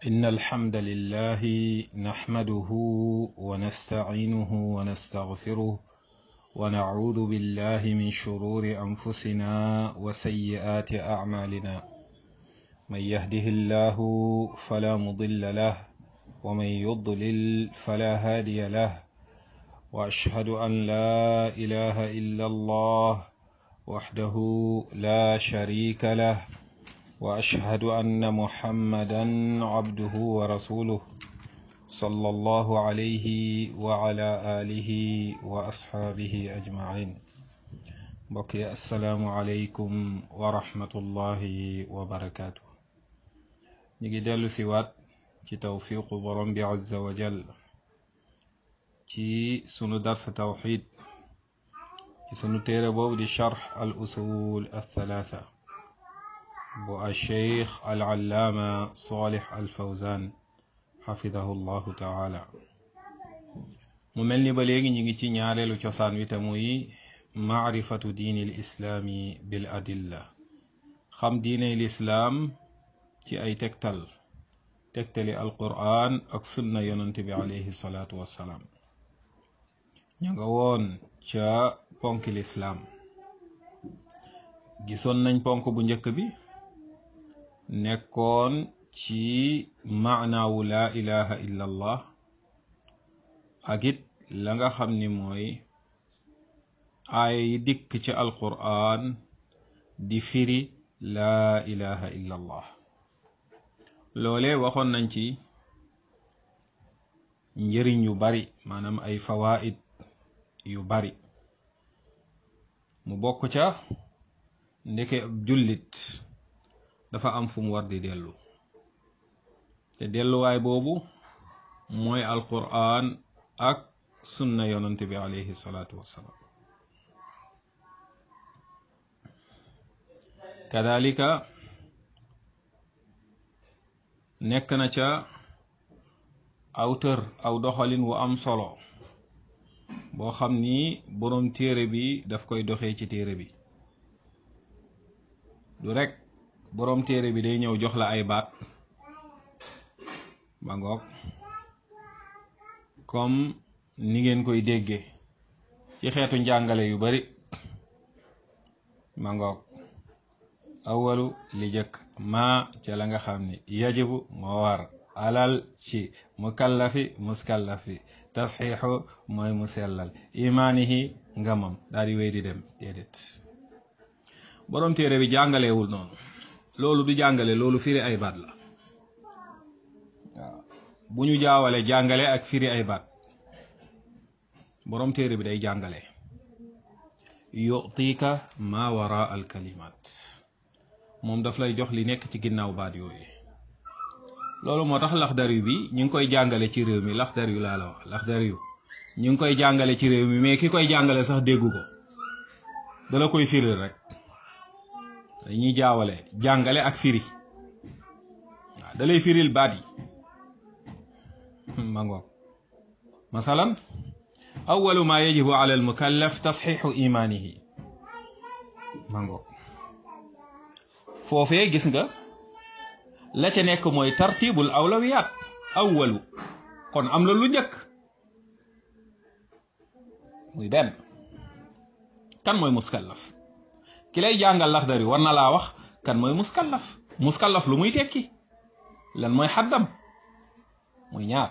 إن الحمد لله نحمده ونستعينه ونستغفره ونعوذ بالله من شرور أنفسنا وسيئات أعمالنا من يهده الله فلا مضل له ومن يضلل فلا هادي له وأشهد أن لا إله إلا الله وحده لا شريك له واشهد ان محمدا عبده ورسوله صلى الله عليه وعلى اله واصحابه اجمعين بقي السلام عليكم ورحمه الله وبركاته نيجي دلو سيوات ci tawfiqu borom bi azza wa jal ci sunu dars tawxid ci sunu téere boobu di charx al usul al thalatha bu alcheikh alallaama solih alfawzan xafidahu llahu taala mu mel ni ba léegi ñu ngi ci ñaareelu cosaan wi te muy maarifatu diini lislaami bil adilla xam diine lislaam ci ay tegtal tegtali alquran ak sunna yonante bi alayhi salaatu wassalaam ña nga woon ca ponki lislaam gisoon nañ ponk bu njëkk bi nekkoon ci maanaawu laa ilaha illa allah ak it la nga xam ni mooy aaya yi dikk ci alquran di firi laa ilaha illa allah loole waxoon nañ ci njëriñ yu bari maanaam ay fawaid yu bari mu bokk ca ndeke ab jullit dafa am fu mu war di dellu te delluwaay boobu mooy alquran ak sunna yonante bi alayhi salaatu wassalaam kadalika nekk na ca aw tër aw doxalin wu am solo boo xam ni boroom téere bi daf koy doxee ci téere bi du rek boroom téere bi day ñëw jox la ay baat ba ngoog comme ni ngeen koy déggee ci xeetu njàngale yu bari ma ngoog awalu li jëkk maa ca la nga xam ni yajibu moo war alal ci mukallafi muskallafi tasxiixu mooy mu sellal imaanihi ngamam daal di wéy di dem déedéet boroom téere bi jàngalewul noonu loolu du jàngale loolu firi ay baat la waaw bu ñu jaawale jàngale ak firi ay baat boroom téere bi day jàngale yutika ma wara al kalimat moom daf lay jox li nekk ci ginnaaw baat yooyu loolu moo tax laxdari bi ñu ngi koy jàngale ci réew mi laxdari yu laa la wax laxdari yu ñu ngi koy jàngale ci réew mi mais ki koy jàngale sax déggu ko dala koy firil rek dañuy jaawale jàngale ak firi waaw da lay firil baat yi ma ngoog masalan awalu ma yajibu ala almukallaf tasxixu imaanihi ma ngoog foofee gis nga la ca nekk mooy tartibul awlawiyaat awalu kon am la lu njëkk muy benn kan mooy muskallaf ki lay jàngal laxdari war na laa wax kan mooy muskallaf muskallaf lu muy tekki lan mooy xaddam muy ñaar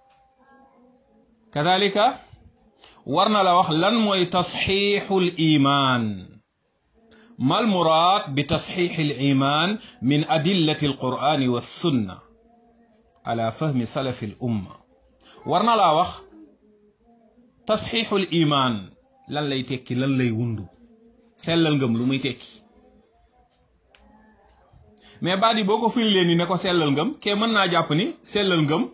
kadalika war na la wax lan mooy tasxiixul imaan mal muraad bi tasxiixil imaan min adillati alqur'ani wa sunna ala fahmi salafi al umma war na laa wax tasxiixul imaan lan lay tekki lan lay wundu sellal ngëm lu muy tekki mais baat yi boo ko firi leen ni ne ko sellal ngëm kee mën naa jàpp ni sellal ngëm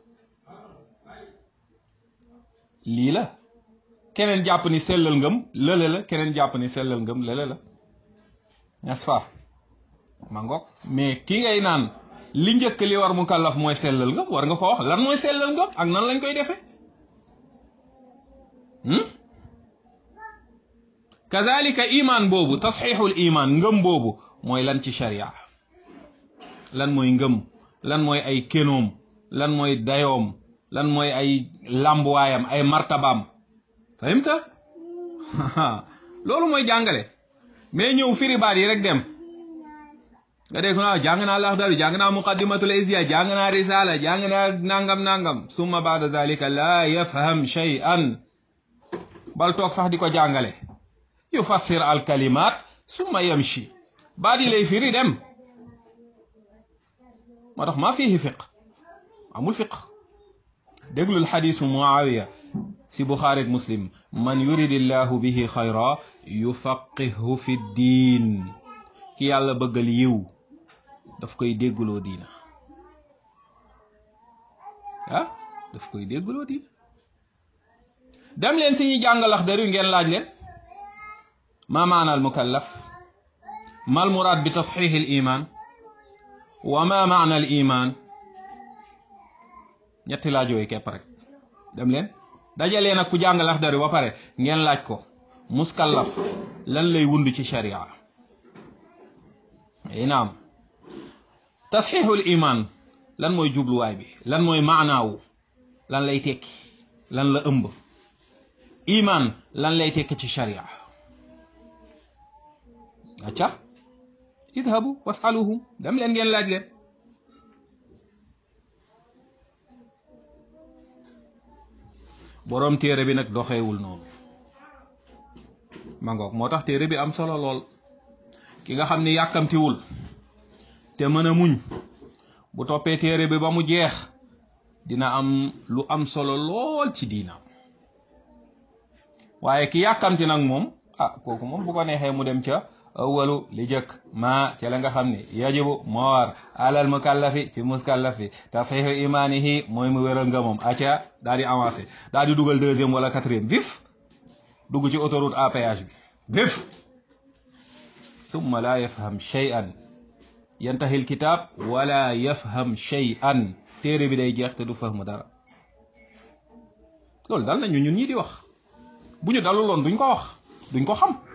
lii la keneen jàpp ni sellal ngëm lële la keneen jàpp ni sellal ngëm lële la n'est-ce pas ma ngoog mais ki ngay naan li njëkk li war mu kàllaf mooy sellal ngëm war nga ko wax lan mooy sellal ngëm ak nan lañ koy defee kazalika imaan boobu tasxiixul imaan ngëm boobu mooy lan ci sharia lan mooy ngëm lan mooy ay kénoom lan mooy dayoom lan mooy ay làmbuwaayam ay martabaam fahimta loolu mooy jàngale mais ñëw firi baat yi rek dem nga dégg naa jàng naa laxdari jàng naa muqaddimatul izya jàng naa risala jàng naa nangam nangam summa baada dalika laa yafham shay'an bal toog sax di ko jàngale yufassir al kalimat summa yamshi baat yi lay firi dem moo tax maa fihi fiq amul fiq déglul xadisu muawiya si buxaari ak muslim man yuridillahu bihi xayra yufaqihu fi diin ki yàlla bëggal yiw daf koy déggloo diina ah daf koy déggloo diina dem leen si ñuy jàng Laxdari ngeen laaj leen ma maana al mukallaf ma al muraad bi tasxiix al iman wa ma maana al iman ñetti laaj yooyu képp rek dem leen dajalee nag ku jàng Laxdari ba pare ngeen laaj ko muskallaf lan lay wund ci sharia ay naam tasxiixul iman lan mooy jubluwaay bi lan mooy maanaawu lan lay tekki lan la ëmb iman lan lay tekki ci sharia acca idhabu wasaluhum dem leen ngeen laaj leen boroom téere bi nag doxeewul noonu mangoog moo tax téere bi am solo lool ki nga xam ni yàkkamtiwul te mën a muñ bu toppee téere bi ba mu jeex dina am lu am solo lool ci diina waaye ki yàkkamti nag moom ah kooku moom bu ko neexee mu dem ca awalu li jëkk ma ca la nga xam ne yajibu moo war alal mukallafi ci muskallafi tasxiixu imaanihi mooy mu wéral nga moom acca daal di avancé daal di dugal deuxième wala quatrième vif dugg ci autoroute à péage bi vif summa la yafham shay'an yantahi alkitab wala yafham shay'an téere bi day jeex te du fahmu dara loolu dal nañu ñun ñi di wax bu ñu daluloon duñ ko wax duñ ko xam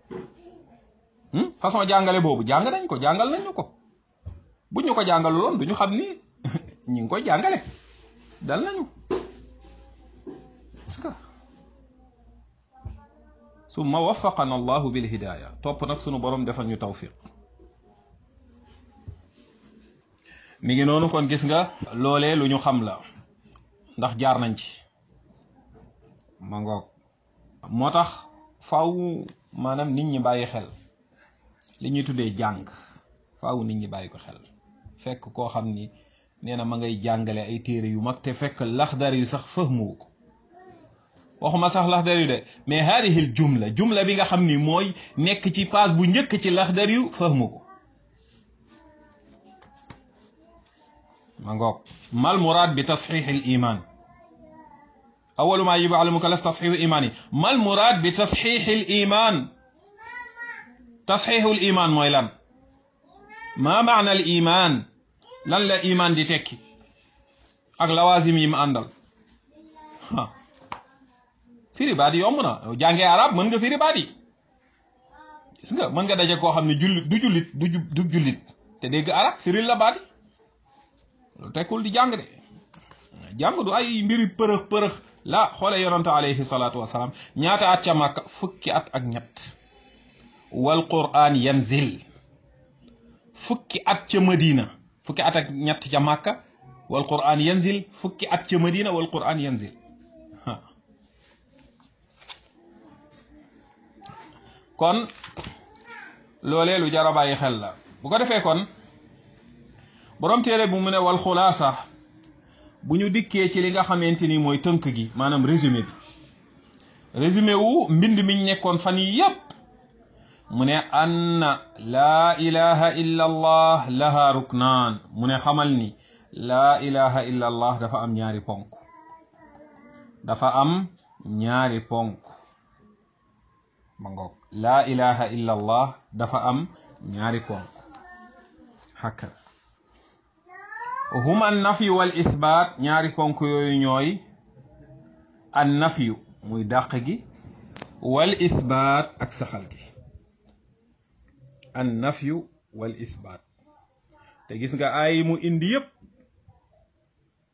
façon jàngale boobu jàng nañ ko jàngal nañ ñu ko bu ñu ko jàngaluloon duñu xam ni ñi ngi koy jàngale dal nañu est-ce que summa waffaqana allahu bil hidaya topp nag sunu borom defal ñu tawfiq mi ngi noonu kon gis nga loolee lu ñu xam la ndax jaar nañ ci ma ngoog moo tax faw maanaam nit ñi bàyyi xel li ñuy tuddee jàng faaw nit ñi bàyyi ko xel fekk koo xam ni nee na ma ngay jàngale ay téere yu mag te fekk laxdari yu sax fahmu ko waxuma sax laxdari yu de mais haadihil jumla jumla bi nga xam ni mooy nekk ci page bu njëkk ci laxdari yu fahmu ko ma ngoog mal muraad bi tasxiix al iman awalu maa yajibu ala mukallaf tasxiixu iman yi mal muraad bi tasxiix al iman tasxiixul iman mooy lan maa maana al iman lan la iman di tekki ak lawaasim yi mu àndal firi baat yi yomb na jàngee arab mën nga firi baat yi gis nga mën nga daje koo xam ne jullit du jullit du du jullit te dégg arab firil la baat yi loolu tekkul di jàng de jàng du ay mbiri përëx përëx la xoole yonante alayhi salaatu wasalaam ñaata at ca Makka fukki at ak ñett wal qur'an yanzil fukki at ca Madina fukki at ak ñett ca Makka wal qur'an yanzil fukki at ca Madina wal qur'an yanzil kon loolee lu jar a bàyyi xel la bu ko defee kon borom téere bu mu ne wal xulaasa bu ñu dikkee ci li nga xamante ni mooy tënk gi maanaam résumé bi résumé wu mbind miñ nekkoon fan yi yépp mu ne anna laa ilaha illa allah laha ruknaan mu ne xamal ni laa ilaha illa allah dafa am ñaari ponk dafa am ñaari ponk ma ngoog laa ilaha illa allah dafa am ñaari ponk hakka huma an nafyu wal isbaat ñaari ponk yooyu ñooy an nafyu muy dàq gi wal isbaat ak saxal gi an nafyu wal isbaat te gis nga ay mu indi yëpp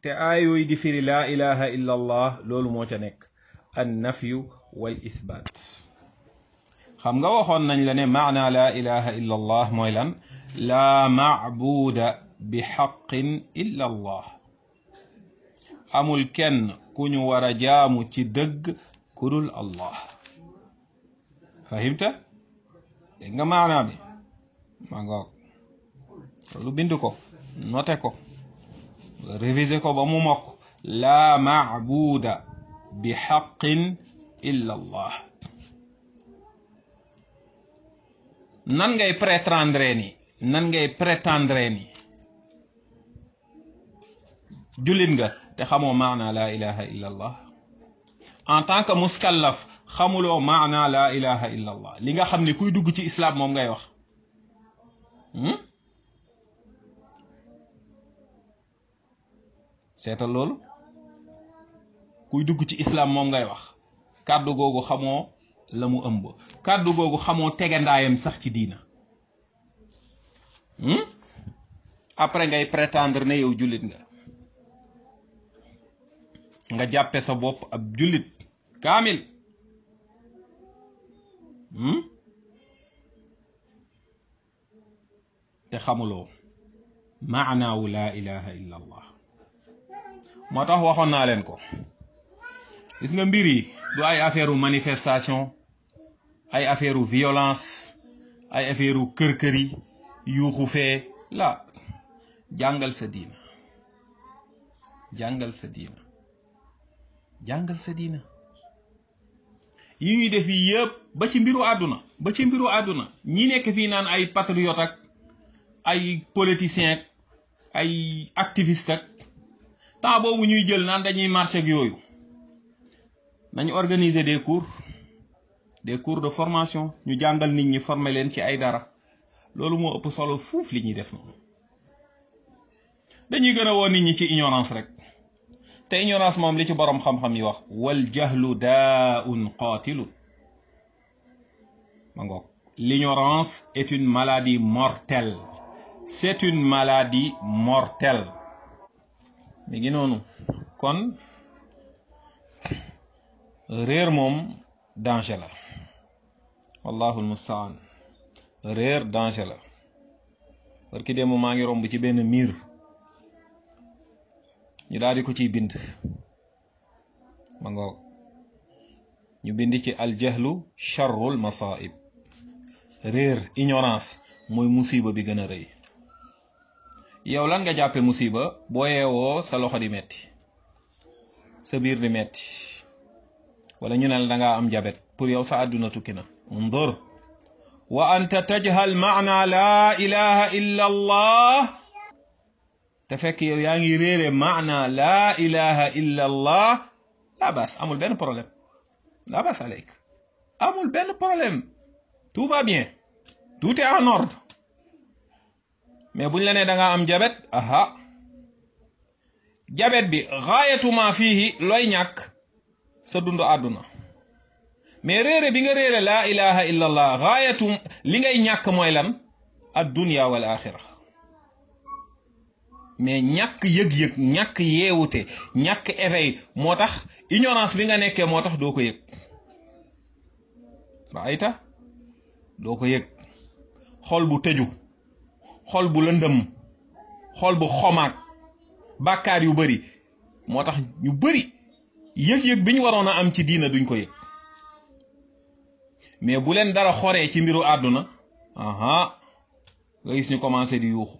te aayooyu di firi laa ilaha illa allah loolu moo ca nekk an nafyu wal ithbaat xam nga waxoon nañ la ne maana laa ilaha illa allah mooy lan laa maabuuda bi xaqin illa allah amul kenn ku ñu war a jaamu ci dëgg ku dul allah fahimta dégg nga maanaa bi ma ngoog loolu bind ko note ko révisé ko ba mu mokk laa maabuuda bi xaqin illa allah nan ngay prétendre ni nan ngay prétendre ni jullit nga te xamoo maana laa ilaha illa allah en tant que muskallaf xamuloo maana laa ilaha illa allah li nga xam ne kuy dugg ci islam moom ngay wax seetal loolu kuy dugg ci islam moom ngay wax kàddu googu xamoo la mu ëmb kàddu googu xamoo tegandaayam sax ci diina après ngay prétendre ne yow jullit nga nga jàppe sa bopp ab jullit kaamil te xamuloo maanaawu laa ilaha illa allah moo tax waxoon naa leen ko gis nga mbir yi du ay affaire manifestation ay affaire violence ay affaire kër-kër yi yuuxu fee la jàngal sa diina jàngal sa diina jàngal sa diina yi ñuy def yi yëpp ba ci mbiru àdduna ba ci mbiru àdduna ñi nekk fii naan ay patriote ak ay politicien ak ay activiste ak temps boobu ñuy jël naan dañuy marché ak yooyu nañu organiser des cours des cours de formation ñu jàngal nit ñi former leen ci ay dara loolu moo ëpp solo fuuf li ñuy def noonu dañuy gën a woo nit ñi ci ignorance rek te ignorance moom li ci boroom xam-xam yi wax wal jahlu daaun qatilun ma ngoog l'ignorance est une maladie mortelle c'est une maladie mortelle mi ngi noonu kon réer moom danger la wallahu almustaan réer danger la parce que démb maa ngi romb ci benn miir ñu daal di ko ciy bind ma ngoog ñu bind ci aljahlu charrul masaib réer ignorance mooy musiba bi gën a rëy yow lan nga jàppe musiba boo yeewoo sa loxo di metti sa biir di metti wala ñu ne la da ngaa am jabet pour yow sa àdduna tukki na undur wa anta tajhal maana laa ilaha illa allah te fekk yow yaa ngi réere maana laa ilaha illa allah la bas amul benn problème la bas aleyk amul benn problème tout va bien tout est en ordre mais buñ la nee da nga am jabet aha jabet bi gaayatuma fiihi looy ñàkk sa dund àdduna mais réere bi nga réere laa ilaha illa allah gaayatum li ngay ñàkk mooy lan ad dunya wal axira mais ñàkk yëg-yëg ñàkk yeewute ñàkk éveil moo tax ignorance bi nga nekkee moo tax doo ko yëg raayta doo ko yëg xol bu tëju xol bu lëndëm xol bu xomaag bàkkaar yu bari moo tax ñu bari yëg-yëg bi ñu waroon a am ci diina duñ ko yëg mais bu leen dara xoree ci mbiru àdduna aha nga gis ñu commencé di yuuxu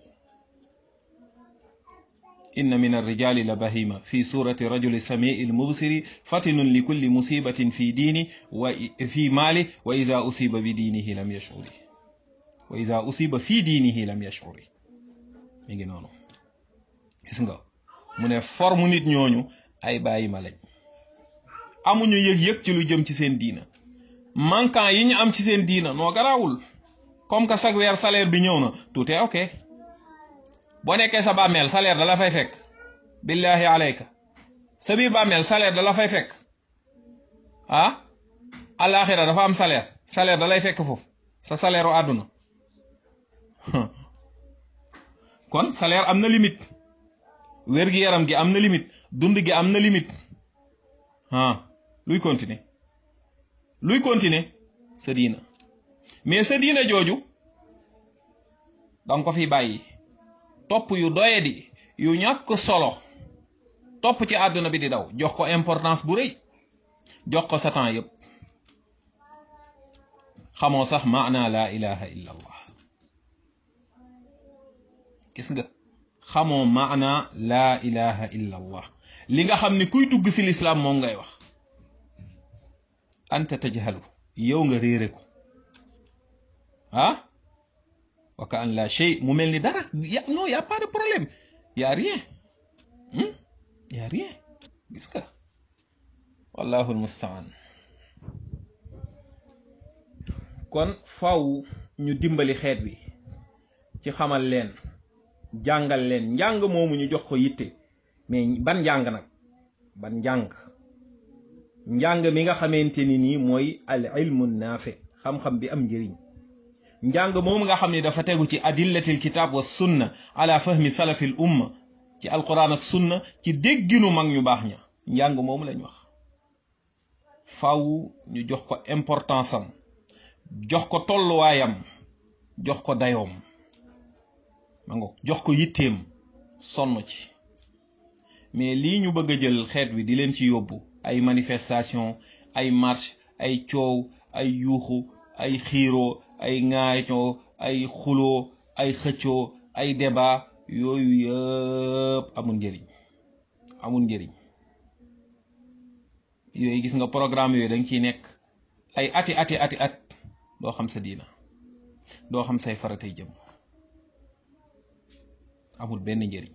inna min arrijali la bahima fi surati rajuli samii lmubsiri fatinun li kulli musibatin fi diini wa fi maali wa ida usiba bi diinihi lam yashuri wa ida usiba fi diinihi lam yashuri mi ngi noonu gis nga mu ne forme nit ñooñu ay bàyyi ma lañ amuñu yëg-yëg ci lu jëm ci seen diina manquant yi ñu am ci seen diina noo garaawul comme que chaque weer salaire bi ñëw na tout est ok boo nekkee sa bàmmeel salaire da la fay fekk billahi alayka sa biir bàmmeel salaire da la fay fekk ah alaxira dafa am salaire salaire da lay fekk foofu sa salaire u àdduna kon salaire am na limite wér-gi-yaram gi am na limite dund gi am na limite ah luy continuer luy continuer sa diina mais sa diina jooju danga ko fi bàyyi topp yu doyadi yu ñàkk solo topp ci àdduna bi di daw jox ko importance bu rëy jox ko sa temps yépp xamoo sax maana laa ilaha illa allah gis nga xamoo maana laa ilaha illa allah li nga xam ni kuy dugg si lislaam moom ngay wax anta tajhalu yow nga réere ko ah wa ka an la shay mu mel ni dara ya non y a pas de problème y a rien y a rien gis nga wallahu almustaan kon faw ñu dimbali xeet wi ci xamal leen jàngal leen njàng moomu ñu jox ko yitte mais ban njàng nag ban njàng njàng mi nga xamante ni nii mooy al ilmu naafi xam-xam bi am njëriñ njàng moomu nga xam ne dafa tegu ci adillatil kitab wa sunna ala fahmi salafil umma ci alquran ak sunna ci dégginu mag ñu baax ña njàng moomu lañ wax faw ñu jox ko importance am jox ko tolluwaayam jox ko dayoom ma ngo jox ko yitteem sonn ci mais lii ñu bëgg a jël xeet wi di leen ci yóbbu ay manifestation ay marche ay coow ay yuuxu ay xiiroo ay ŋaayoo ay xuloo ay xëccoo ay débat yooyu yëpp amul njëriñ amul njëriñ yooyu gis nga programme yooyu danga ciy nekk ay ati ati ati at doo xam sa diina doo xam say faratay jëm amul benn njëriñ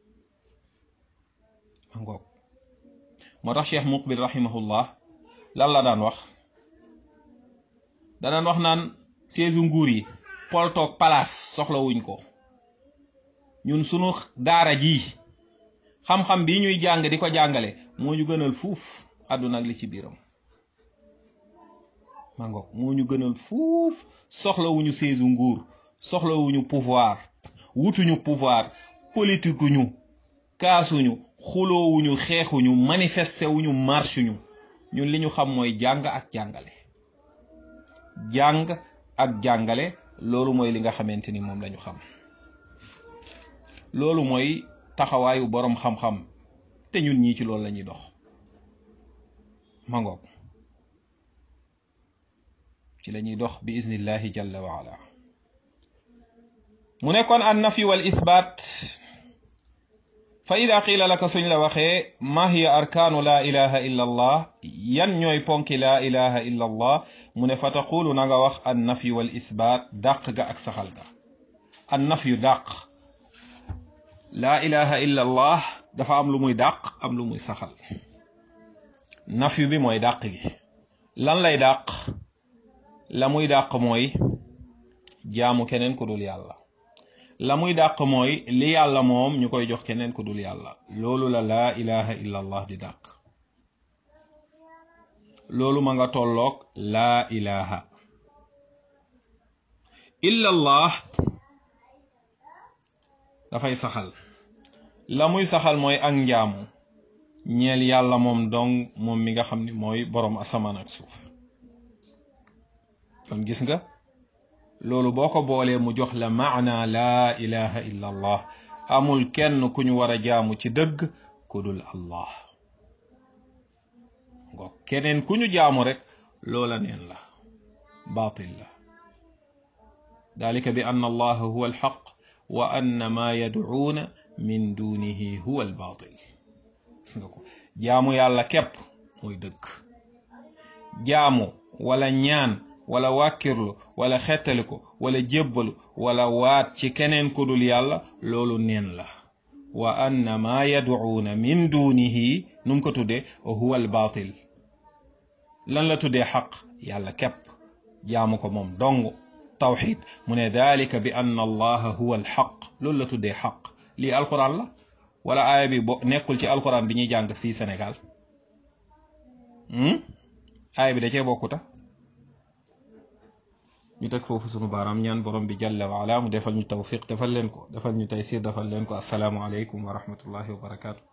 ngoog moo tax cheikh muqbil rahimahullah lan la daan wax da daan wax naan seesu nguur yi poltoog palaas soxlawuñ ko ñun sunu daara ji xam-xam bi ñuy jàng di ko jàngale moo ñu gënal fuuf àdduna ak li ci biiram ma ngoog moo ñu gënal fuuf soxlawuñu seesu nguur soxlawuñu pouvoir wutuñu pouvoir politique ñu kaasuñu xuloowuñu xeexuñu manifesté wuñu marche ñu ñun li ñu xam mooy jàng ak jàngale jàng ak jàngale loolu mooy li nga xamante ni moom lañu xam loolu mooy taxawaayu boroom xam-xam te ñun ñii ci loolu lañuy dox mangoog ci lañuy dox bi iznillahi jalla wa ala mu nekkoon an nafi wal ithbaat fa ida qiila laka suñ la waxee ma hiya arkaanu laa ilaha illa allah yan ñooy ponki laa ilaha illa allah mu ne fa taqulu na nga wax an nafi wal ithbaat dàq ga ak saxal ga an nafyu dàq laa ilaha illa allah dafa am lu muy dàq am lu muy saxal nafyu bi mooy dàq gi lan lay dàq la muy dàq mooy jaamu keneen ku dul yàlla la muy dàq mooy li yàlla moom ñu koy jox keneen ku dul yàlla loolu la laa ilaha illa allah di dàq loolu ma nga tolloog laa ilaha illa allah dafay saxal la muy saxal mooy ak njaamu ñeel yàlla moom dong moom mi nga xam ni mooy boroom asamaan ak suuf kon gis nga loolu boo ko boolee mu jox la maana laa ilaha illa allah amul kenn ku ñu war a jaamu ci dëgg ku dul allah ngo keneen ku ñu jaamu rek loola neen la baatil la dalika bi anna allaha huwa alxaq wa anna ma yadcuuna min dunihi huwa albaatil gis nga ko jaamu yàlla képp mooy dëgg jaamu wala ñaan wala wàkkirlu wala xettali ko wala jébbalu wala waat ci keneen ku dul yàlla loolu neen la wa anna ma yadcuuna min dunihi nu mu ko tuddee huwa albaatil lan la tuddee xaq yàlla képp jaamu ko moom dong tawxid mu ne dalika bi anna allaha huwa alxaq loolu la tuddee xaq lii alquran la wala aaya bi bo nekkul ci alquran bi ñuy jàng fii Sénégal aaya bi da cee bokkuta ñu teg foofu sunu baaraam ñaan borom bi jalla wa ala mu defal ñu tawfiq defal leen ko defal ñu taysir defal leen ko asalaamu aleykum wa rahmatullahi wa barakaatu